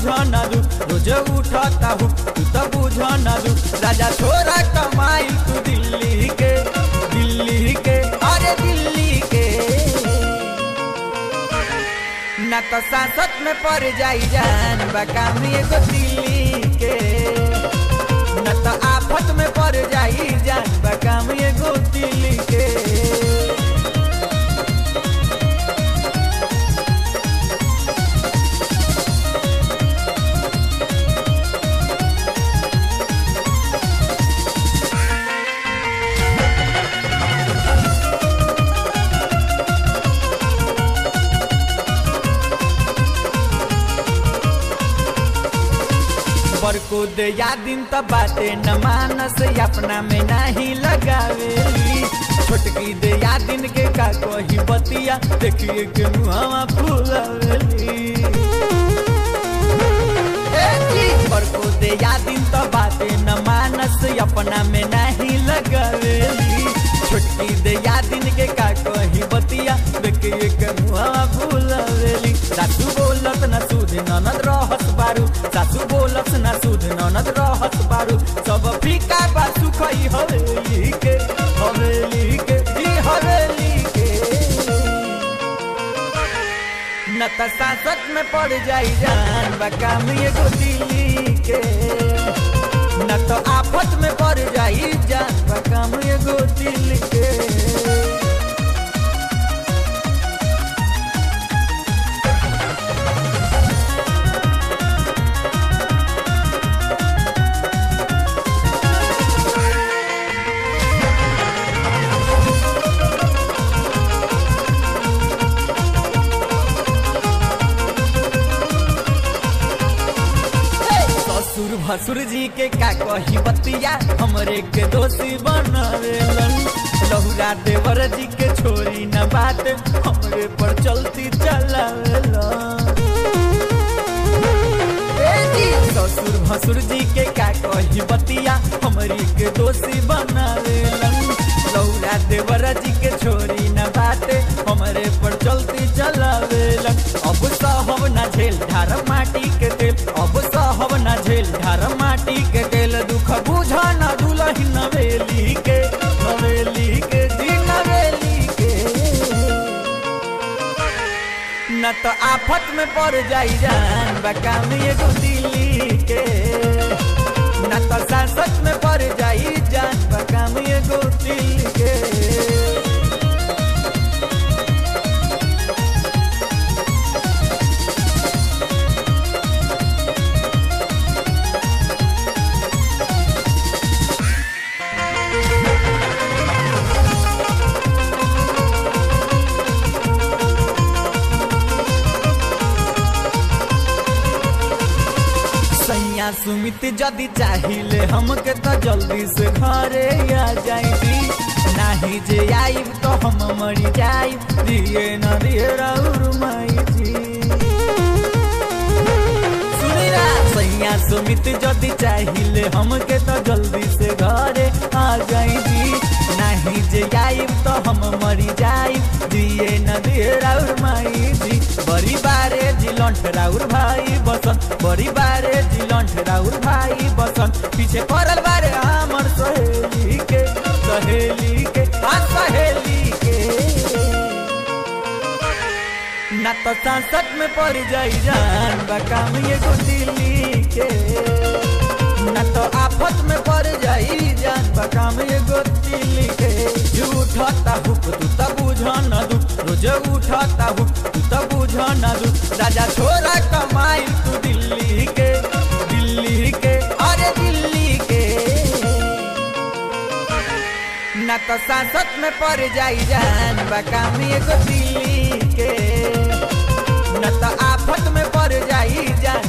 बुझ ना दू रोज उठता हूँ तू तो बुझ ना दू राजा छोरा कमाई तू दिल्ली के दिल्ली के अरे दिल्ली के ना तो सांसद में पड़ जाई जान बकाम एगो दिल्ली के न तो आफत में पड़ जाई जान बकाम एगो दिल्ली के बरको दे या दिन त बाटे न मानस अपना में नहीं लगावेली छोटकी दे या दिन के का कही बतिया देखिए के मुहावा फूलावेली ए जी, बरको दे या दिन त बाटे न मानस अपना में नहीं लगावेली छोटकी दे या दिन के का कही बतिया देखिए के मुहावा फूलावेली सासू बोलत न सूद ननद रहस बारू सासू बोलत न सूद ननद रहस बारू सब फीका बा सुखई हवेली के हवेली के जी हवेली के न त सांसद में पड़ जाई जान बकाम एगो दिल्ली के न तो आफत में पड़ जाई जान बकाम एगो दिल्ली के ससुर भसुर जी के का कही बतिया हमरे के दोषी बनावेलन लहुरा देवर जी के छोरी न बात हमरे पर चलती चलावेलन ए जी, ससुर भसुर जी के का कही बतिया हमरी के दोषी बनावेलन लौरा देवर जी के छोरी न बाते हमरे पर चलती चलावेलन अब सहब न झेल ढार माटी के तेल अब सहब न झेल ढार माटी के तेल दुख बुझा न दुलही नवेली के नवेली के जी नवेली के न तो आफत में पड़ जाई जान बकाम एगो दिल्ली के न तो सांसद में पड़ जाई जान बकाम एगो दिल्ली के सैया सुमित जदि चाहिए हमके तो जल्दी से घरे आ जाई नाही जे आईब तो हम मरी जाई दिए न दिए राउर माई जी सुनी ना सैया सुमित जदि चाहिए हमके तो जल्दी से घरे आ जाई जी नाही जे आईब तो हम मरी जाई दिए न दिए राउर माई जी बड़ी बारे जिलंठ राउर भाई बसंत बड़ी बारे जिलंठ राउर भाई बसंत पीछे पड़ल बारे हमर सहेली के सहेली के हाँ सहेली के ना तो सांसद में पड़ जाई जान बकाम एगो दिल्ली के ना तो आफत में पड़ जाई जान बकाम एगो दिल्ली के उठता हुक तू तो बुझ न दू रोज उठता हुक तू तो बुझ न दू राजा छोरा कमाई तू दिल्ली के दिल्ली के अरे दिल्ली के न तो सांसद में पड़ जाई जान बकाम एगो दिल्ली के न तो आफत में पड़ जाई जान